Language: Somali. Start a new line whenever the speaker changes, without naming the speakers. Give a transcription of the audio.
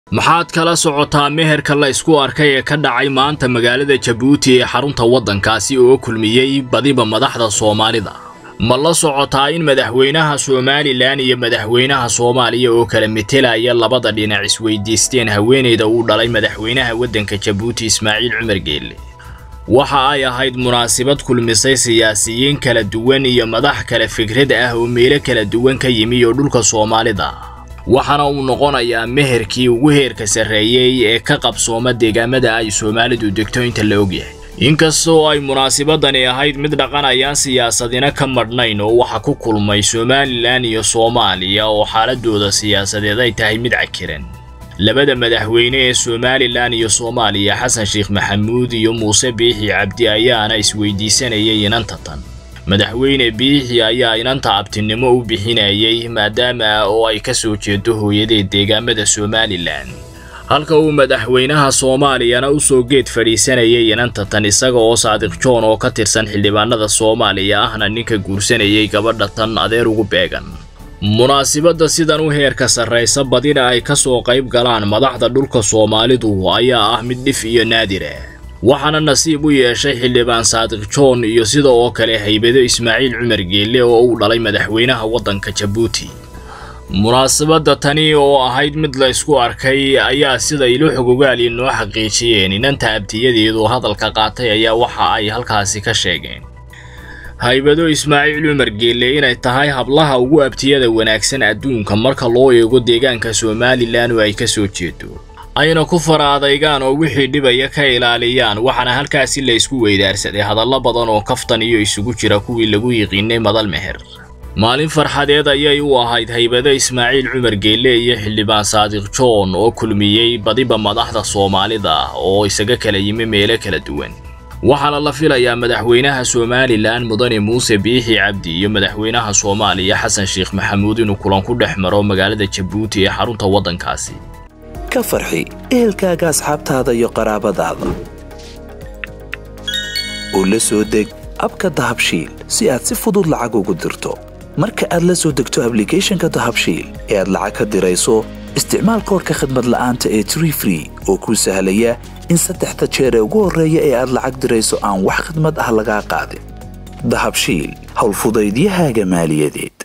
maxaad kala socotaa meherka la isku arkay ee ka dhacay maanta magaalada jabuuti ee xarunta waddankaasi oo kulmiyey badiba madaxda soomaalida ma la socotaa in madaxweynaha somalilan iyo madaxweynaha soomaaliya oo kala metelaya labada dhinac isweydiisteen haweenayda uu dhalay madaxweynaha waddanka jabuuti ismaaciil cumar geelle waxa ay ahayd munaasabad kulmisay siyaasiyiin kala duwan iyo madax kale fikrad ah oo meelo kala duwan ka yimi oo dhulka soomaalida waxaana uu noqonayaa meherkii ugu heerka sarreeyey ee ka qabsooma deegaamada ay soomaalidu degto inta la ogyahay inkastoo ay munaasabadani ahayd mid dhaqanayaan siyaasadina ka madhnayn oo waxa ku kulmay somalilan iyo soomaaliya oo xaaladooda siyaasadeed ay tahay mid cakiran labada madaxweyne ee somalilan iyo soomaaliya xasan sheekh maxamuud iyo muuse biixi cabdi ayaana isweydiisanayay inanta tan madaxweyne biixi ayaa inanta abtinimo u bixinayay maadaama oo ay ka soo jeedo hooyadeed deegaamada somalilan halka uu madaxweynaha soomaaliyana u soo geed fadhiisanayay inanta tan isaga oo saadiq joon oo ka tirsan xildhibaanada soomaaliya ahna ninka guursanayay gabadha tan adeer ugu beegan munaasibadda sidan u heerka sarraysa badina ay ka soo qayb galaan madaxda dhulka soomaalidu ayaa ah mid dhif iyo naadira waxaana nasiib u yeeshay xildhibaan saadiq joon iyo sida oo kale haybado ismaaciil cumar geelle oo uu dhalay madaxweynaha waddanka jabuuti munaasabadda tani oo ahayd mid la isku arkay ayaa sida ilo xogogaali noo xaqiijiyeen inanta abtiyadeedu hadalka qaatay ayaa waxa ay halkaasi ka sheegeen haybado ismaaciil cumar geelle inay tahay hablaha ugu abtiyada wanaagsan adduunka marka loo eego deegaanka somalilan oo ay ka soo jeedo ayna ku fara adaygaan oo wixii dhibaya ka ilaaliyaan waxaana halkaasi la isku weydaarsaday hadallo badan oo kaftan iyo isugu jira kuwii lagu yiqiinay madal meher maalin farxadeed ayay u ahayd haybado ismaaciil cumar geelle iyo xildhibaan saadiq joon oo kulmiyey badiba madaxda soomaalida oo isaga kala yimi meelo kala duwan waxaana la filayaa madaxweynaha somalilan mudane muuse biixi cabdi iyo madaxweynaha soomaaliya xasan sheekh maxamuud inuu kulan ku dhex maro magaalada jabuuti ee xarunta waddankaasi
ka farxi ehelkaaga asxaabtaada iyo qaraabadaada u la soo deg abka dahabshiil si aad si fudud lacag ugu dirto marka aad la soo degto ablicathonka dahabshiil ee aad lacag ka dirayso isticmaal koorka khadmad la'aanta ee tree free oo kuu sahlaya in saddexda jeer ee ugu horreeya ee aad lacag dirayso aan wax khadmad ah lagaa qaadin dahabshiil howlfudaydiyahaaga maaliyadeed